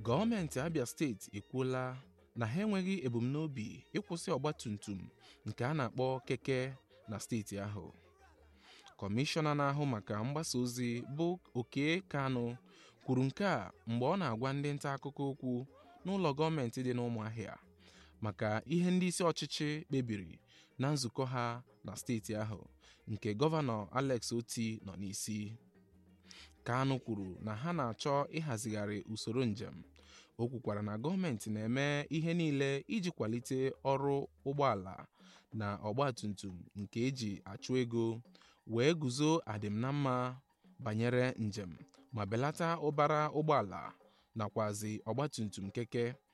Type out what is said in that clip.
gọọmenti abia steeti ekwuola na ha enweghị ebumnobi ịkwụsị ọgbatumtum nke a na-akpọ keke na steeti ahụ kọmishọna na-ahụ maka mgbasa ozi bụ oke kanụ kwuru nke a mgbe ọ na-agwa ndị nta akụkọ okwu n'ụlọ gọọmenti dị n'ụmụahịa maka ihe ndị isi ọchịchị kpebiri na nzukọ ha na steeti ahụ nke gọvanọ alex oti nọ n'isi kanụ kwuru na ha na-achọ ịhazigharị usoro njem o kwukwara na gọọmenti na-eme ihe niile iji kwalite ọrụ ụgbọala na ọgbatumtum nke eji achụ ego wee guzo adịm na mma banyere njem ma belata ụbara ụgbọala nakwazi ọgbatumtum keke